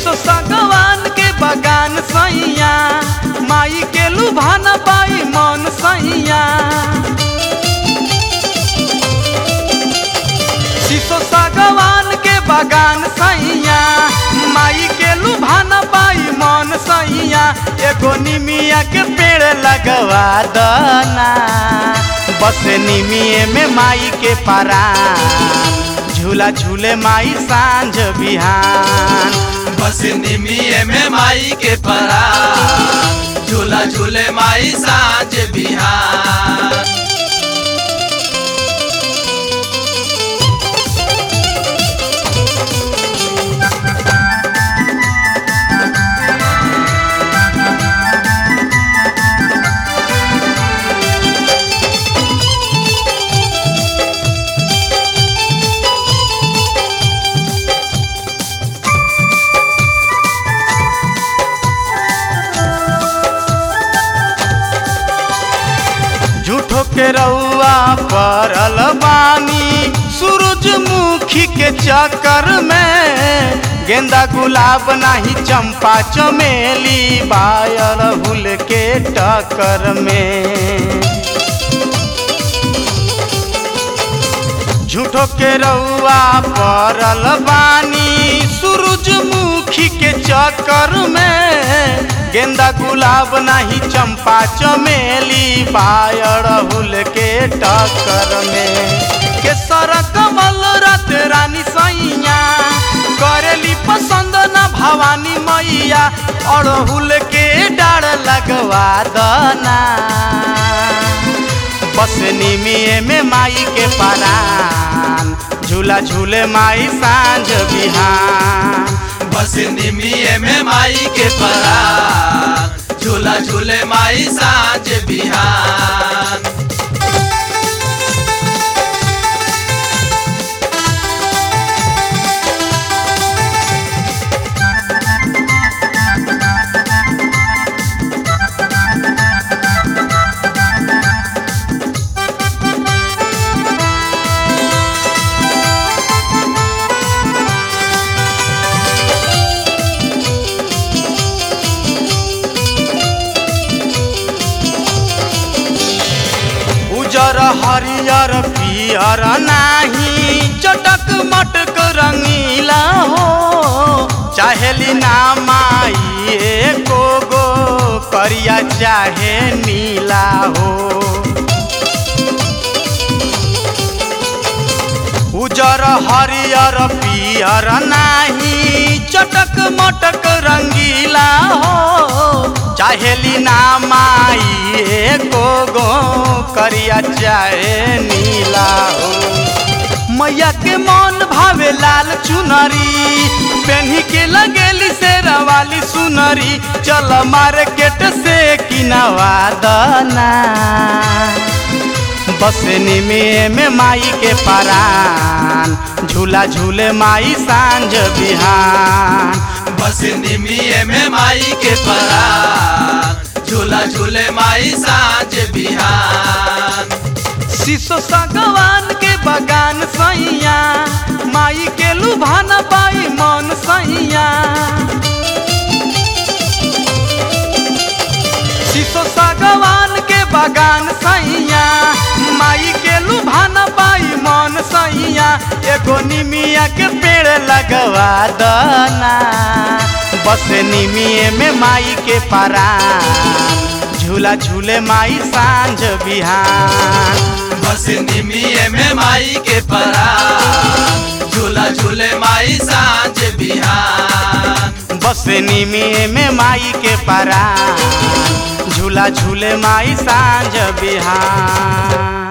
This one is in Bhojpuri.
शीशो सगवान के बगान सैया माई के लुभान पाई मन सैया शीशो सगवान के बगान सैया माई के लुभान पाई मन सैया एगो निमिया के पेड़ लगवा दना बस निमिये में माई के पारा झूला झूले माई सांझ बिहान बस निमिये में माई के परा झूला झूले माई साँझ बिहार झूठो के रउआ परल बानी सूरजमुखी के चक्कर में गेंदा गुलाब नाही चंपा चमेली बायल हुल के टक्कर में झूठो के रउआ परल बानी सूरजमुखी के चक्कर में गेंदा गुलाब नाही चंपा चमेली पायर हुल के टक्कर में केसर कमल रात रानी सैया करेली पसंद न भवानी मैया अड़हुल के डाढ़ लगवा दना बस निमिये में माई के परान झूला झूले माई सांझ बिहान बस निमिये में माई के परा झूला झूले माई साँझ बिहार उजर हरियर पियर नाही चटक मटक रंगीला हो चाहेली ना माई एको गो करिया चाहे नीला हो उजर हरियर पियर नाही चटक मटक रंगीला हो चाहेली ना माई एको गो करिया चाहे नीला हो मैया के मन भावे लाल चुनरी पेन्ही के लगेली से रवाली सुनरी चल मार्केट से किनवा दना बस निमिये में माई के परान झूला झूले माई सांझ बिहान बस निमिये में माई के परा झूला झूले माई साँझ बिहार शीशो सगवान के बगान सैया माई के लुभान पाई मन सैया शीशो सगवान के बगान सैया माई के लुभान पाई मन सैया एगो निमिया के पेड़ लगवा दना बस निमिये में माई के परान झूला झूले माई सांझ बिहान बस निमिये में माई के परा झूला झूले माई साँझ बिहार बस निमिये में माई के परान झूला झूले माई सांझ बिहान